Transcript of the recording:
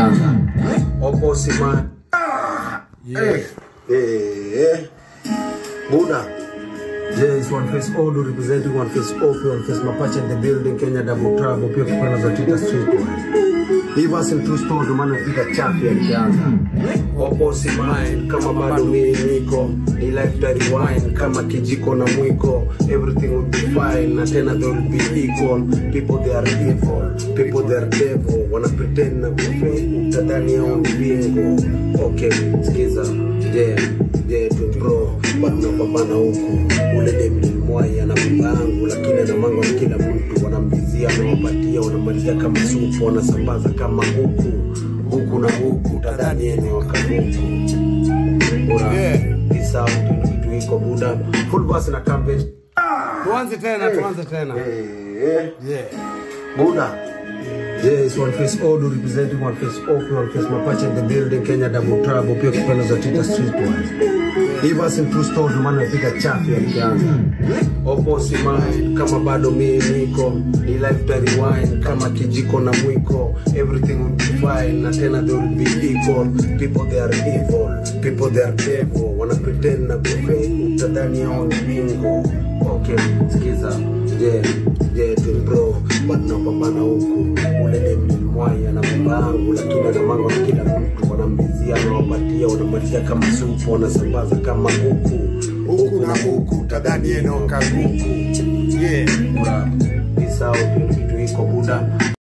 Oposima. Yeah. Eh. Buddha. Yes, one face all representing one face OP, one face Mapache in the building, Kenya double trouble, pia kupenda za Twitter street Hivyo asi true story ndio maana napiga chafi alikianza. Oposi mind kama bado mimi niko ni life that rewind kama kijiko na mwiko everything will be fine na tena they will be equal people they are evil people they are devil wana pretend na kufake utadhani hao ni bingo okay sikiza yeah yeah tu bro bado napambana huku ule demi mwai ana baba yangu lakini ana mango na kila mtu wanambizia wanawapatia wanamalizia kama supu wanasambaza kama huku huku na huku tadhani eneo kabuku bora Yeah. peace out ndio kitu iko buda full bus na campaign Tuanze tena, tuanze tena. eh Yeah. Buddha. Yes, one face all representing one face open, one face Mapache in the building, Kenya double trouble, pia kupenda za Twitter street wise. Hivyo asi true story ndio maana napiga chafi alikianza. Oposi mind kama bado mimi niko ni life that rewind kama kijiko na mwiko everything will be fine na tena they will be equal people they are evil people they are devil wana pretend na kufake utadhani hao ni bingo okay sikiza yeah yeah tu bro bado napambana huku ule demi mwai ana baba yangu lakini ana mango na kila mtu wanambizia wanawapatia wanamalizia kama supu wanasambaza kama huku Huku na huku, tadhani eneo kabuku. Yeah. Bura, peace out, ndio kitu iko buda